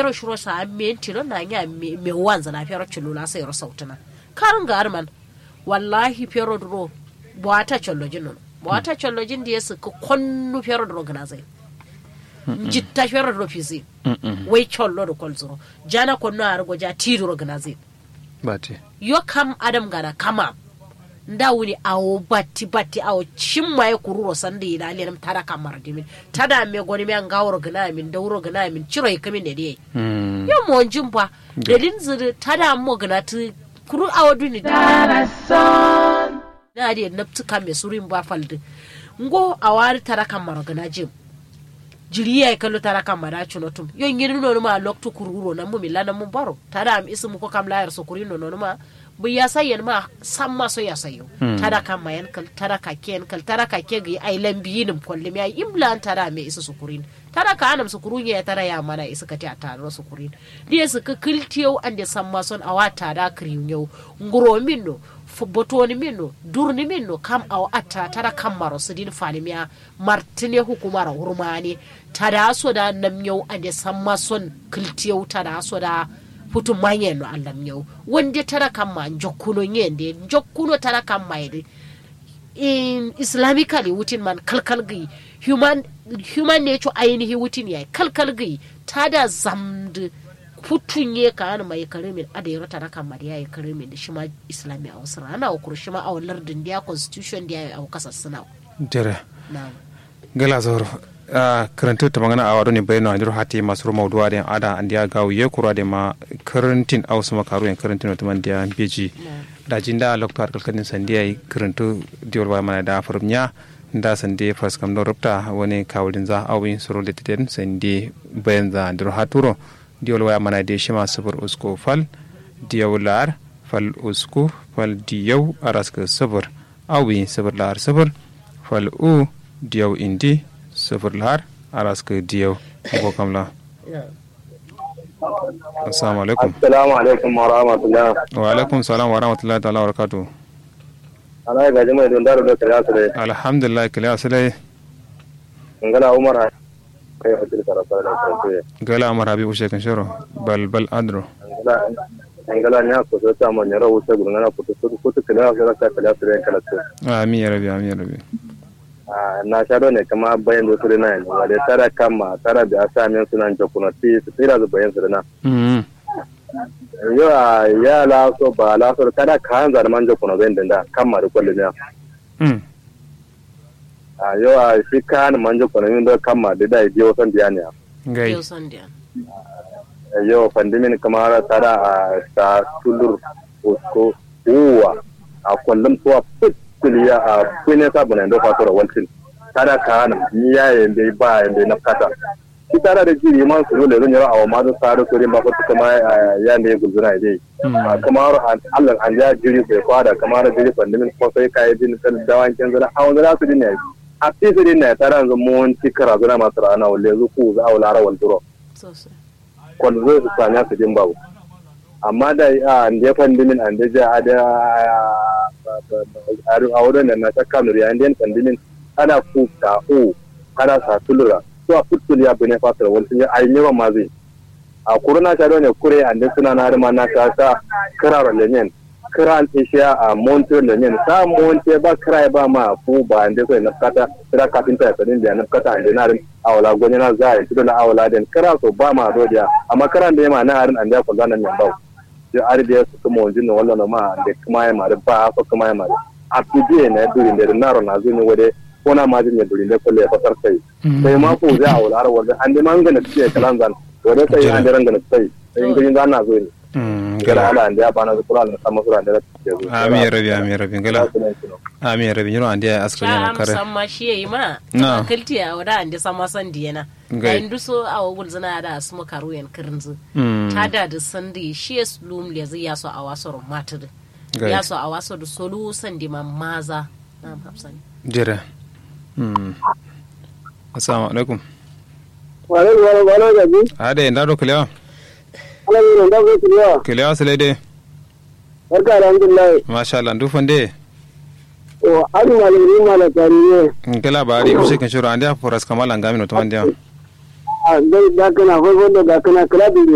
fero shiro sa me tilo na nya me me wanza na fero chulula sai ro sautuna karin ga arman wallahi fero duro bwata chollojin non bwata chollojin da yasu ko konnu fero duro gana zai jitta fero duro fisi wai chollo do kolzuro jana konno argo ja tiduro gana zai bate yo kam adam gana kama nda wuni awo batti batti awo cimma ya kururo sanda yi dalilin nam tada kamar dimin tada me goni me an gawro gana min dawro gana min ciro yi kamin da dai mm yo mo jimpa dalin zuri tada mo gana tu kuru awo duni da na di naptu kam me surin ba falde ngo awari tada kamar gana jim jiri ya kallo tara kan mada chuno tum yo ngiri no ma loktu kururo na mu milana mu baro tada am ismu ko kam layar sokuri no no ma bu ya sayen ma samma so ya sayo tada kan mayan kal tada ka ken kal tada ka ke gi ai lambi nim kolle mi ai imlan tada me isa sukurin tada ka anam sukurun ya tara ya mana isa ka ta taro sukurin dia su ka kiltiyo ande samma son awata da kriyo nguro minno botoni minno durni minno kam aw atta tara kammaro sidin fanimiya martine hukumara hurmani tada soda namyau ande samma son kiltiyau tada soda futu manyen no allah nyau wonde tara kamma jokkuno nyende jokkuno tara kamma yede in islamically wutin man kalkal gi human human nature ainihi wutin yayi kalkal gi tada zamd futunye ka ana mai karimin ada yaro tara kamma da yayi karimin da shima islami a wasu rana wa kurshima a lardin da constitution da yayi a kasar suna jere na gala zoro a karantu ta magana a wado ne bayano a hati masu roma duwa da ada an dia gawo ye kura da ma karantin a wasu makaru yan karantin wata man dia beji da jin da lokta har kalkanin sandiya yi karantu diwar ba mana da farmiya da sande fas kam don rupta wani kawulin za a wani suru da titen sande bayan za a haturo diwar waya mana da shi masu fur usko fal diyawular fal usko fal diyau a raska sabur awi sabur lar sabur fal u diyaw indi sifir lahar araska diyaw ko kamla assalamu alaikum Assalamu alaikum wa rahmatullah. wa alaikum salam wa rahmatullahi ta'ala wa barakatuh Ana ga jama'a don daro da kira su da alhamdulillah kila asalai ngala Umar ha kai hotel karasa da kanto. gala amar habibu shekan shiro bal bal adro Ngala ngala nya ko so ta man yaro wuce gurin na kutu kutu kutu kila su da ka kila su da kala su. amin ya rabi amin ya rabi Ah na shado ne kama bayan da su da nan wa da tara kama tara da asa men sunan jokuna ti su tira da bayan su da na. mm Yo a ya la so ba la so kada kan zar man jokuna bayan da kama da kullun ya. mm Ah yo a shi kan man jokuna min da kama da dai biyo san biya ne. gai yau sandiya yau fandimin kamar tara a ta tulur usko uwa a kwallon tuwa fitiliya a kwene sabu na ndo fatura waltin tara ka hana ni ya yende ba yende na kata ki tara da jiri man su dole zan yara a wa mazan sare su rin ba ko kuma ya ne gulzuna dai kamar Allah an ja jiri sai kwada kamar jiri fandimin ko sai kai din kan dawan kin zara a wanda su din ne a fi su din ne tara zan mun tikara zuna masu rana walle zuku za a wala rawal duro sosai kwallo zai su sanya su jin babu amma da a da fandimin an da ja da a wurin da na ta kanuri an da fandimin ana ku ta o ana sa tulura to a futul ya bane fatar wani sun yi a yi ma zai a kuruna ta ne kure an da suna na rima na ta sa kiraro lenyen kiran ishiya a monte lenyen sa monte ba kira ba ma ku ba an da sai na kata kira kafinta ya sadin da na kata an da na rin awala gwani na za a yi na awala den kira so ba ma rodiya amma kiran da ya ma na harin an da ku zanan yan bau sai arbiya su kuma wanjin wallan ma da kuma ya mari ba ko kuma ya mari a tudiye na durin da naro na zo ne wade ko na ma jin durin da kulle ya fasar sai sai ma ko za a wala har wanda an da man gana ciye kalan zan wade sai an da rangana sai sai ngin zan na zo ne gala ala an da ba na zikura na sama sura da ta zo amin ya rabi amin ya rabi gala amin ya rabi yiro an dia askar yana Sha'am kare samma shi yayi ma. Na. Kalti a wada ande sama san diyana. Gai. Ga indu so a wugul zina da su makaru yan kirinzu. Mm. Ta da da sandi shi ya lum le zai yaso a waso ro matir. Gai. Yaso a waso da solu sandi ma maza. Na hafsani. jere mm assalamu alaikum wale wale wale da bi ade ndaro kila ala ni da ko tiya kila asale de barka alhamdulillah masha Allah ndu fande o ari malami mala tariye kala bari ushe kan shiro an dia foras kamala ngami no to an dia a da kana ko da kana kala